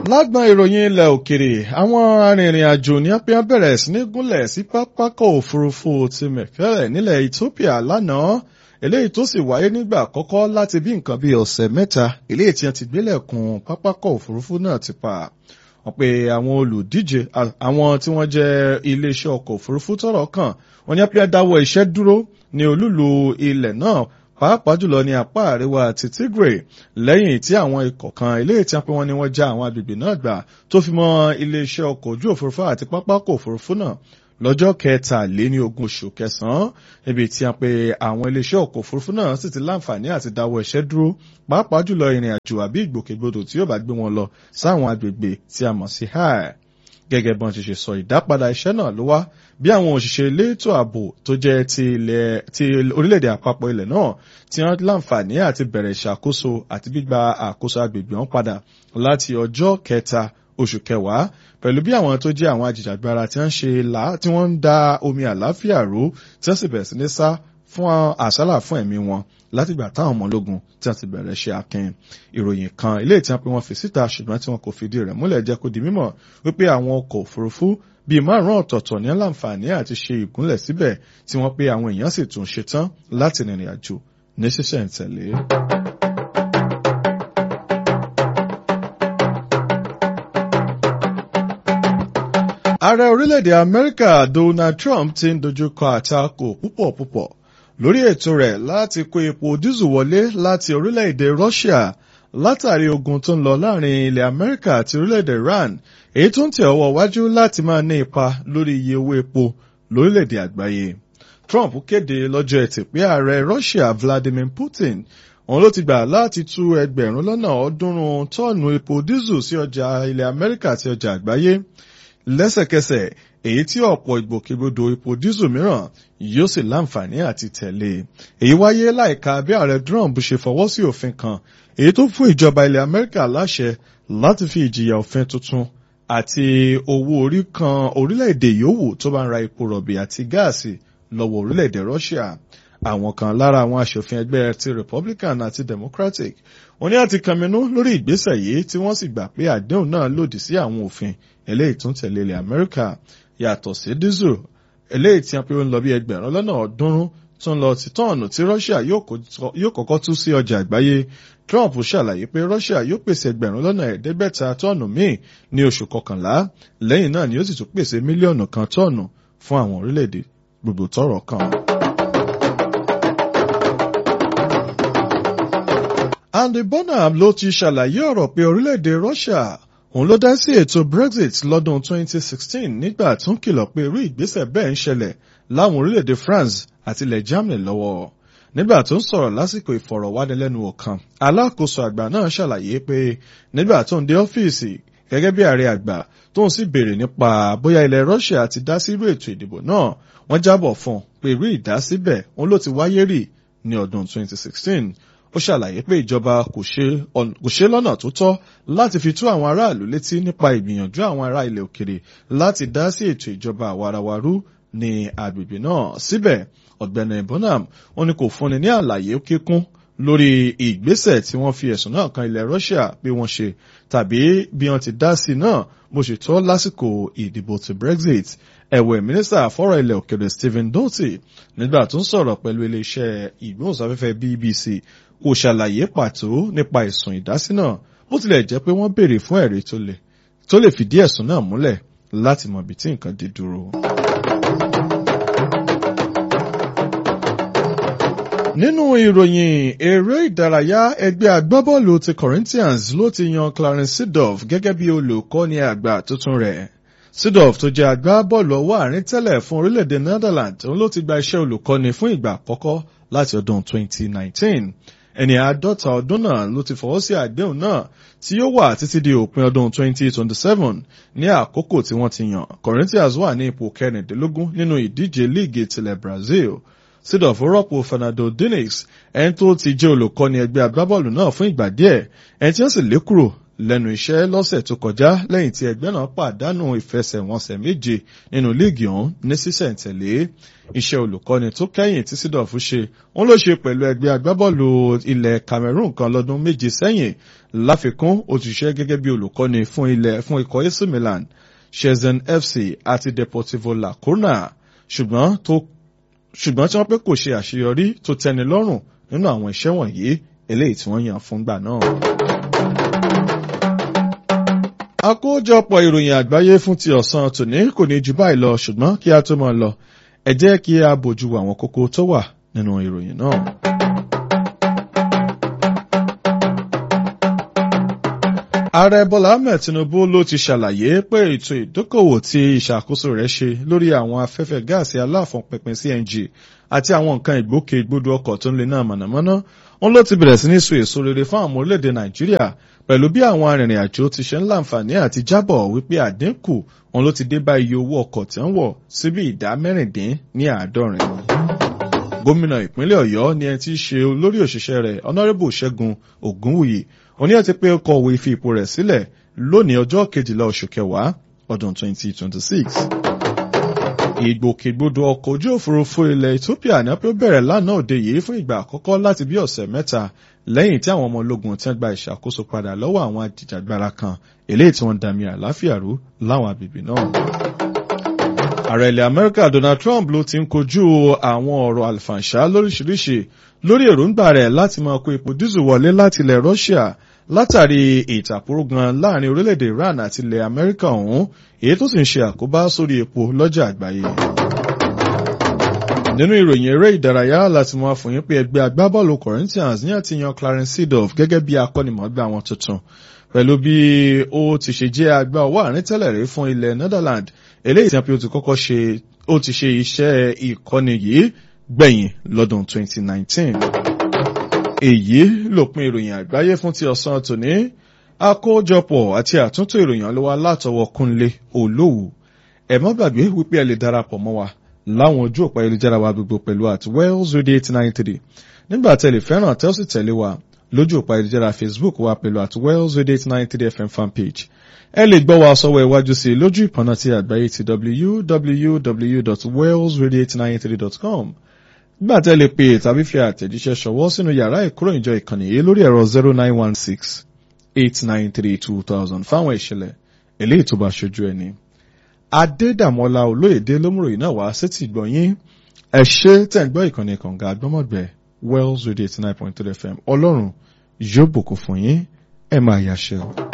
lágbọn ìròyìn ilẹ̀ òkèrè àwọn arìnrìn-àjò ní apia bẹ̀rẹ̀ sí ní gúnlẹ̀ sí pápákọ̀ òfurufú ti mẹ̀kẹ́rẹ̀ nílẹ̀ Ethiopia lánàá eléyìí tó sì wáyé nígbà àkọ́kọ́ láti bí nǹkan bíi ọ̀sẹ̀ mẹ́ta eléyìí tí wọ́n ti gbélẹ̀kùn pápákọ̀ òfurufú náà ti pa wọ́n pe àwọn olùdíje àwọn tí wọ́n jẹ́ iléeṣẹ́ ọkọ̀ òfurufú tọ́rọ̀ kàn wọ́n ní apia dáwọ́ iṣẹ́ dúró ní olúlu ilẹ̀ náà pàápàá jùlọ ní apá àríwá ti Tigray lẹ́yìn tí àwọn ikọ̀ kan eléyìí tí wọ́n pe wọ́n ní wọ́n já àwọn agbègbè náà gbà tó fi mọ́ iléeṣẹ́ ọkọ̀ ojú òfurufú àti pápákọ̀ òfurufú náà lọ́jọ́ kẹtàléní ogún oṣù kẹsàn-án níbi tí a pe àwọn iléeṣẹ́ ọkọ̀ òfurufú náà sì ti láǹfààní àti dáwọ́ iṣẹ́ dúró pàápàá jùlọ ìrìn àjò àbí ìgbòkègbodò tí yóò bá gbé wọn lọ sáwọn agbègbè tí a mọ̀ sí high gẹ́gẹ́ bọ́n ti ṣe sọ ìdápadà iṣẹ́ náà ló wá bí àwọn òṣìṣẹ́ elétò ààbò tó jẹ́ ti orílẹ̀-èdè àpapọ̀ ilẹ̀ náà tí wọ́n láǹfààní àti bẹ̀rẹ̀ ìṣàkóso àti gbígba àkóso agbègbè wọn padà láti ọjọ́ kẹta oṣù kẹwàá pẹ̀lú bí àwọn tó jẹ́ àwọn ajìjàgbara tí wọ́n ṣe là tí wọ́n ń da omi àláfíà ró tí wọ́n sì bẹ̀rẹ̀ sí ní sá fún àsálà fún ẹ̀mí wọn látìgbà táwọn ọmọ ológun tí wọ́n ti bẹ̀rẹ̀ ṣe akin ìròyìn kan ilé ìtàn pé wọ́n fi síta ṣùgbọ́n tí wọ́n kò fìdí rẹ̀ múlẹ̀ jẹ́ kó di mímọ̀ wípé àwọn ọkọ̀ òfurufú bíi márùn-ún ọ̀tọ̀ọ̀tọ̀ ní láǹfààní àti ṣe ìgúnlẹ̀ síbẹ̀ tí wọ́n pé àwọn èèyàn sì tún ṣetán láti rìnrìn àjò ní ṣísẹ̀ntẹ̀lé. ààrẹ orílẹ̀-èdè amẹ́ríkà donald trump ti ń dojúkọ àtakò púpọ̀ púpọ̀ lórí ètò rẹ̀ láti kó epo dísù wọlé láti orílẹ̀-èdè russia látàrí ogun tó ń lọ láàrin ilẹ̀ amẹ́ríkà àti orílẹ̀-èdè iran èyí tó ń tẹ̀ ọwọ́ wájú láti máa ní ipa lórí iye owó epo lórílẹ̀-èdè àgbáyé trump kéde lọ́jọ́ ẹtì pé ààrẹ russia vladimir putin òun ló ti gbà láti tú ẹgbẹ̀rún lọ́nà ọ̀ọ́dúnrún tọ́ọ̀nù epo dísù sí ọjà ilẹ̀ amẹ́ríkà àti ọjà àgbáyé lẹ́sẹ̀kẹsẹ̀ èyí tí ọ̀pọ̀ ìgbòkègbodò epo dísù mìíràn yóò sì láǹfààní àti tẹ̀lé èyí wáyé láìka bí ààrẹ Trump ṣe fọwọ́ sí òfin kan èyí tó fún ìjọba ilẹ̀ Amẹ́ríkà láṣẹ láti fi ìjìyà òfin tuntun àti owó orí kan orílẹ̀-èdè yòówù tó bá ń ra epo rọ̀bì àti gáàsì lọ́wọ́ orílẹ̀-èdè Russia àwọn kan lára àwọn aṣòfin ẹgbẹ́ ti Republican àti Democratic wọ́n ní àti kànmínú lórí ìgbésẹ̀ yìí tí wọ́n sì gbà pé àdéhùn náà lòdì sí àwọn òfin eléyìí tó ń tẹ̀lé ilẹ̀ Amẹ́ríkà yàtọ̀ sí diesel eléyìí tí wọ́n pe ó ń lọ bí ẹgbẹ̀rún lọ́nà ọ̀ọ́dúnrún tó ń lọ ti tọ́ọ̀nù tí Russia yóò kọ́kọ́ tú sí ọjà àgbáyé Trump ṣàlàyé pé Russia yóò pèsè ẹgbẹ̀rún lọ́nà ẹ̀ẹ́dẹ́gbẹ̀ta tọ́ọ̀nù míì ní oṣù kọkànlá lẹ́yìn náà ni ó sì tún pèsè mílíọ̀nù kan tọ́ọ̀nù fún àwọn orílẹ̀-èdè gbogbo tọ́rọ̀ kàn. Andy Bonham ló ti ṣàlàyé ọ̀rọ̀ pé orílẹ̀-èdè Russia òun ló dá sí ètò Brexit lọ́dún 2016 nígbà tó ń kìlọ̀ pé irú ìgbésẹ̀ bẹ́ẹ̀ ń ṣẹlẹ̀ láwọn orílẹ̀-èdè France àti ilẹ̀ Germany lọ́wọ́ nígbà tó ń sọ̀rọ̀ lásìkò ìfọ̀rọ̀wánilẹ́nuwò kan alákòóso àgbà náà ṣàlàyé pé nígbà tó ń dé ọ́fíìsì gẹ́gẹ́ bí ààrẹ àgbà tó ń sì béèrè nípa bóyá ilẹ̀ Russia ti dá sí irú ètò ìdìbò náà wọ́n jábọ̀ fún un pé irú ìdásíbẹ̀ òun ló ti wáyé rí ní ọdún 2016 ó ṣàlàyé pé ìjọba kò ṣe lọ́nà tó tọ́ láti fi tó àwọn aráàlú létí nípa ìgbìyànjú àwọn ará ilẹ̀ òkèrè láti dá sí ètò ìjọba àwarawarú ní agbègbè náà síbẹ̀ ọ̀gbẹ́ni Bonham wọn ni kò fúnni ní àlàyé kíkún lórí ìgbésẹ̀ tí wọ́n fi ẹ̀sùn náà kan ilẹ̀ Russia pé wọ́n ṣe tàbí bí wọ́n ti dá sí náà bó ṣe tọ́ lásìkò ìdìbò ti Brexit ẹ̀wẹ̀ mínísítà fọ́rọ̀ ilẹ̀ òkèrè Stephen Doty nígbà tó ń sọ̀rọ̀ pẹ̀lú iléeṣẹ́ ìgbóhùnsáfẹ́fẹ́ BBC kò ṣàlàyé pàtó nípa ẹ̀sùn ìdásí náà bó tilẹ̀ jẹ́ pé wọ́n béèrè fún ẹ̀rí tó lè fìdí ẹ̀sùn náà múlẹ̀ láti mọ ibi tí nǹkan dé dúró. nínú ìròyìn eré ìdárayá ẹgbẹ́ agbábọ́ọ̀lù ti Corinthians ló ti yan Clarence Seedorf gẹ́gẹ́ bí olùkọ́ni àgbà tuntun rẹ̀ Seedorf tó jẹ́ agbábọ́ọ̀lù ọwọ́ àárín tẹ́lẹ̀ fún orílẹ̀-èdè Netherlands òun ló ti gba iṣẹ́ olùkọ́ni fún ìgbà àkọ́kọ́ láti ọdún 2019 ẹni àádọ́ta ọdún náà ló ti fọwọ́ sí àdéhùn náà tí yóò wà títí di òpin ọdún 2027 ní àkókò tí wọ́n ti yàn Corinthians wà ní ipò kẹrìndínlógún nínú ìdíje líìgì tilẹ̀ Brazil Seedorf rọ́pò Fernando Diniz ẹni tó ti jẹ́ olùkọ́ni ẹgbẹ́ agbábọ́ọ̀lù náà fún ìgbà díẹ̀ ẹni tí wọ́n sì lé kúrò lẹ́nu iṣẹ́ lọ́sẹ̀ tó kọjá lẹ́yìn tí ẹgbẹ́ náà pàdánù ìfẹsẹ̀wọnsẹ̀ méje nínú líìgì ọ̀hún ní sísẹ̀ǹtẹ̀lé iṣẹ́ olùkọ́ni tó kẹ́yìn tí Seedorf ṣe òun ló ṣe pẹ̀lú ẹgbẹ́ agbábọ́ọ̀lù ilẹ̀ Cameroon kan lọ́dún méje sẹ́yìn láfikún ó ti ṣiṣẹ́ gẹ́gẹ́ bí olùkọ́ni fún ilẹ̀ fún ikọ̀ AC Milan Shenzhen FC àti Deportivo La Coruna ṣùgbọ́n tó ṣùgbọ́n tí wọ́n pé kò ṣe àṣeyọrí tó tẹ́ni lọ́rùn nínú àwọn iṣẹ́ wọ̀nyí eléyìí tí wọ́n yàn fúngbà náà. àkójọpọ̀ ìròyìn àgbáyé fún ti ọ̀sán tòní kò ní ju báyìí lọ ṣùgbọ́n kí a tó máa lọ ẹ jẹ́ kí a bójú àwọn kókó tó wà nínú ìròyìn náà. ààrẹ bọ́lá ahmed tinubu ló ti ṣàlàyé pé ètò ìdókòwò tí ìṣàkóso rẹ̀ ṣe lórí àwọn afẹ́fẹ́ gáàsì aláfọ̀npẹ̀pẹ̀ cng àti àwọn nǹkan ìgbòkègbodò ọkọ̀ tó ń lè náà mọ̀nàmọ́ná wọn ló ti bẹ̀rẹ̀ sí ní so èso rere fún àwọn orílẹ̀-èdè nàìjíríà pẹ̀lú bí àwọn arìnrìn àjò ti ṣe ń láǹfààní àti jábọ̀ wípé àdínkù wọn ló ti dé bá iye owó ọkọ̀ tí ń wọ̀ síbi ìdá mẹ́rìndín ní àádọ́rin. gómìnà ìpínlẹ̀ ọ̀yọ́ ni ẹni tí í ṣe olórí òṣìṣẹ́ rẹ̀ honourable ṣẹ́gun ògúnwùyí òní ẹ̀ ti pé kọ̀wé fi ipò rẹ̀ sílẹ̀ lónìí ọjọ́ kejìlá oṣù kẹwàá ọdún 2026 ìgbòkègbodò ọkọ̀ ojú òfurufú ilẹ̀ Ethiopia ní pé ó bẹ̀rẹ̀ lánàá òde yìí fún ìgbà àkọ́kọ́ láti bí ọ̀sẹ̀ mẹ́ta lẹ́yìn tí àwọn ọmọ ológun ti ń gba ìṣàkóso padà lọ́wọ́ àwọn ajìjàgbara kan eléyìí tí wọ́n dàmí àláfíà rú láwọn agbègbè náà. ààrẹ ilẹ̀ Amẹ́ríkà Donald Trump ló ti ń kojú àwọn ọ̀rọ̀ àlùfàǹṣá lóríṣiríṣi lórí èròǹgbà rẹ̀ láti máa kó epo dísù wọlé láti ilẹ̀ Russia látàrí ìtàkùrọ̀gàn láàrin orílẹ̀-èdè Iran àti ilẹ̀ Amẹ́ríkà ọ̀hún èyí tó sì ń ṣe àkóbá sórí epo lọ́jà àgbáyé. nínú ìròyìn eré ìdárayá láti mọ àfòyín pé ẹgbẹ́ agbábọ́ọ̀lù Corinthians ní àtìyàn Clarence Seedorf gẹ́gẹ́ bí akọ́nimọ̀ọ́gbá wọn tuntun pẹ̀lú bí ó ti ṣe jẹ́ agbá ọwọ́ àárín tẹ́lẹ̀ rí fún ilẹ̀ Netherlands eléyìí tí wọ́n ti kọ́kọ́ ṣe ó ti ṣe iṣẹ́ ìkọ́ni yìí gbẹ̀yìn lọ́dún 2019 èyí lópin ìròyìn àgbáyé fún ti ọ̀sán tòní àkójọpọ̀ àti àtúntò ìròyìn ló wá látọwọ́ Kúnlé Olówù ẹ má gbàgbé wípé ẹ lè darapọ̀ mọ́ wa láwọn ojú òpá ayélujára wa gbogbo pẹ̀lú at Wells Radio eight nine three nígbà tẹ́ lè fẹ́ràn tẹ́ ó sì tẹ̀lé wa lójú òpá ayélujára Facebook wa pẹ̀lú at Wells Radio eight nine three FM fanpage ẹ lè gbọ́ wa sọ́wọ́ iwájú sí i lójú ìpọ́nà ti àgbáyé ti www.wellsradio893.com nígbà tẹ́ lè pè tàbí fi àtẹ̀jíṣẹ́ ṣọwọ́ sínú yàrá ìkóròyìnjọ ìkànnì yìí lórí ẹ̀rọ zero nine one six eight nine three two thousand fáwọn ìṣẹ̀lẹ̀ eléyìí tó bá ṣojú ẹni. Adédàmọ́lá olóyèdè lómùròyìn náà wá sétí ìgbọ̀nyín ẹ ṣé tẹ̀ ń gbọ́ ìkànnì kànga àgbọ́mọ̀gbẹ́ Wells Radio eighty nine point three FM ọlọ́run yóò bùkún fún yín ẹ máa yàṣẹ́ o.